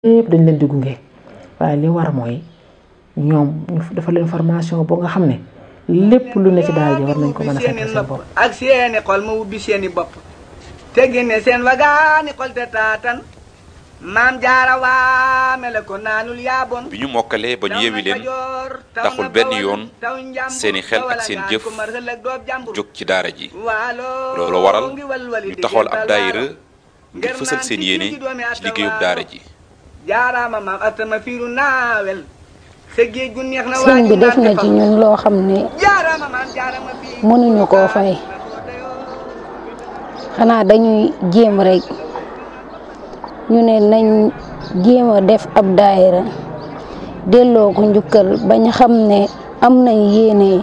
yëpp dañ leen di gunge waaye li war mooy ñoom ñu dafa leen formation boo nga xam ne lépp lu ne ci daara ji war nañ ko mën a fekkal seen bopp ak seeni xol ma ubbi seeni bopp te génne seen wagaani xol te taatan maam jaara waame la ko naanul yaabon bi ñu mokkalee ba ñu yewi leen taxul benn yoon seeni xel ak seen jëf jóg ci daara ji loolu waral ñu taxawal ab daayira ngir fësal seen yéene ci liggéeyub daara ji jaaraama maam atama fiiru naawel sa géej gu neex na sëñ bi def na ci ñun loo xam ne jaaraama maam jaarama fii mënuñu koo fay xanaa dañuy jéem rek ñu ne nañ jéem a def ab daayira delloo ko njukkal bañ xam ne am nañ yéene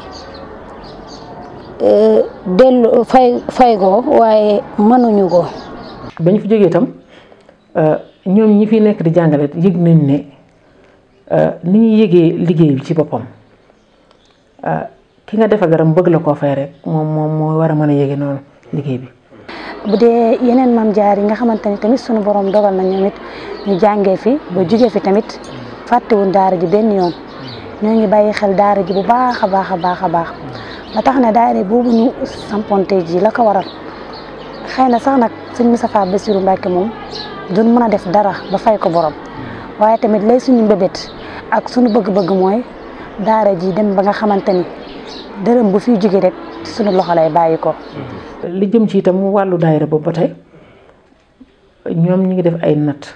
delloo fay fay ko waaye mënuñu ko ba ñu fi jógee itam ñoom ñi fi nekk di jàngale yëg nañ ne ni ñuy yëgee liggéey bi ci boppam ki nga defal dara mu bëgg la koo fay rek moom moom moo war a mën a yëge noonu liggéey bi bu dee yeneen maam jaar yi nga xamante ni tamit sunu borom dogal na ñoom it ñu jàngee fi ba jugee fi tamit fàttewuñ daara ji benn yoon ñoo ngi bàyyi xel daara ji bu baax a baax a baax a baax ba tax na daara boobu ñu samponte ji la ko waral xëy na sax nag sëñ Moustapha Bassirou Mbacké moom duñ mën a def dara ba fay ko borom waaye tamit lay suñu mbébét ak suñu bëgg-bëgg mooy daara ji dem ba nga xamante ni dërëm bu fiy jóge rek suñu loxo lay bàyyi ko. li jëm ci itam wàllu daayira boobu ba tey ñoom ñi ngi def ay natt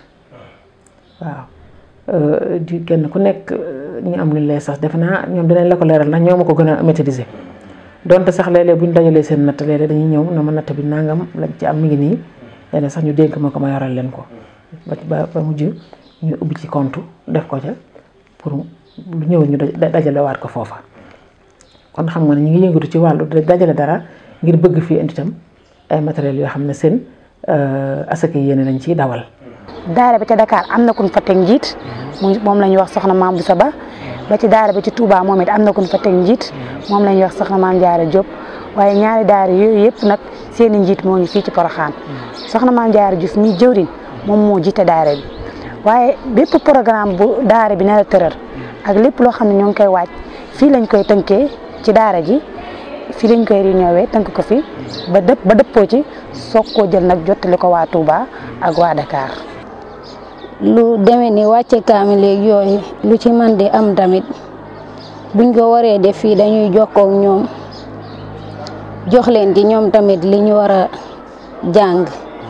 waaw di kenn ku nekk ñu am lu lay sax defe naa ñoom dinañ la ko leeral ndax ñoo ma ko gën a maîtriser donte sax léeg-léeg bu ñu dajalee seen natt léeg-léeg dañuy ñëw na ma natt bi nangam lañ ci am mi ngi nii léeg sax ñu dénk ma ko ma yoral leen ko ba ba mujj ñu ubbi ci compte def ko ca pour lu ñëw ñu dajale waat ko foofa kon xam nga ne ñu ngi yëngatu ci wàllu dajale dara ngir bëgg fii indi itam ay matériels yoo xam ne seen asaka yéene lañ ciy dawal. daara bi ca Dakar am na ku ñu fa teg njiit muy moom la ñuy wax soxna maam bu Saba ba ci daara bi ci Touba moom it am na ku ñu fa teg njiit moom la ñuy wax soxna maam Jaara Diop waaye ñaari daara yooyu yëpp nag seen i njiit moo ngi fii ci Porokhane soxna maam Jaara Diouf mi jëwriñ moom moo jiite daara bi waaye bépp programme bu daara bi ne la tëral ak lépp loo xam ne ñoo ngi koy waaj fii lañ koy tënkee ci daara ji fii lañ koy réunion tënk ko fi ba dëpp ba dëppoo ci soog koo jël nag jottali ko waa Touba ak waa Dakar. lu demee ni wàcce kaami léegi yooyu lu ci man di am tamit buñ ko waree def fii dañuy jokkoo ak ñoom jox leen ci ñoom tamit li ñu war a jàng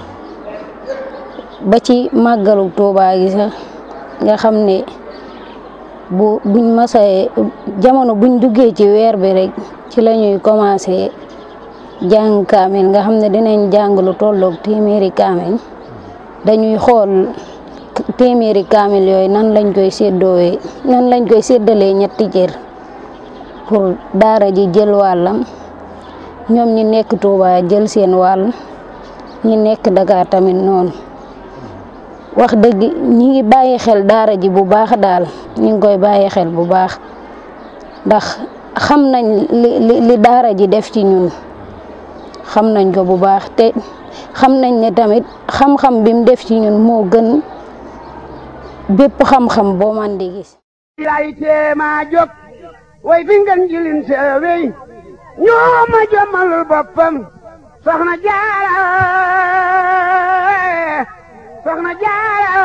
ba ci màggalu Touba gi sax nga xam ne bu buñ masee jamono buñ duggee ci weer bi rek ci la ñuy commencé jàng kaamil nga xam ne dinañ jàng lu tolloog téeméeri kaamil dañuy xool téeméeri kaamil yooyu nan lañ koy séddoowee nan lañ koy séddalee ñetti cër pour daara ji jël wàllam ñoom ñi nekk Touba jël seen wàll ñi nekk Dakar tamit noonu wax dëgg ñi ngi bàyyi xel daara ji bu baax daal ñi ngi koy bàyyi xel bu baax ndax xam nañ li li daara ji def ci ñun xam nañ ko bu baax te xam nañ ne tamit xam-xam bi mu def ci ñun moo gën bépp xam-xam boo man di gis lay teema jóg way fi ngeen jilin seewey ñoo ma jommalul boppam soxna jaara soxna jaara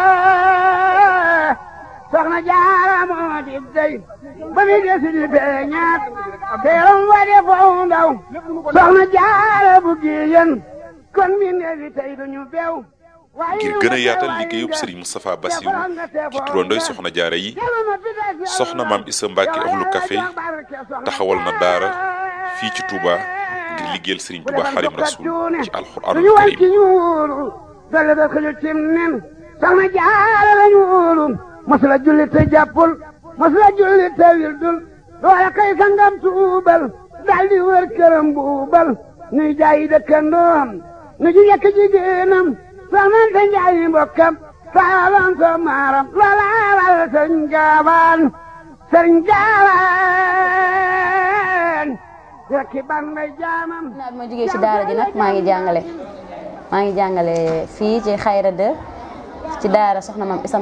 soxna jaara moo di dey ba mi desi di feeñaat teeram wa de foo ndaw soxna jaara bu giyen kon mi neefi tey duñu beew ngir gën a yaatal liggéeyub Serigne Moustapha Bassirou ci turandoy soxna jaara yi soxna maam Issa Mbacke ahlu café taxawal na daara fii ci Touba ngir liggéeyal Serigne Touba Xaadimu Rasuul ci alxuraanul karim dale da xëju cim nen soxna jaara lañu wóolu masula julli te jàppul masula julli te wildul loola kay sangam tuubal daldi wër këram buubal nuy jaayi dëkkandoom nu ji yekk jigéenam soxnante njaayi mbokkam saalan so maaram loola waral sëriñ gaawaan sëriñ gaawaan rekki ban may jaamam naa bi ma jógee ci daara ji nag maa ngi jàngale maa ngi jàngale fii ci xayra de ci daara soxna maam Isa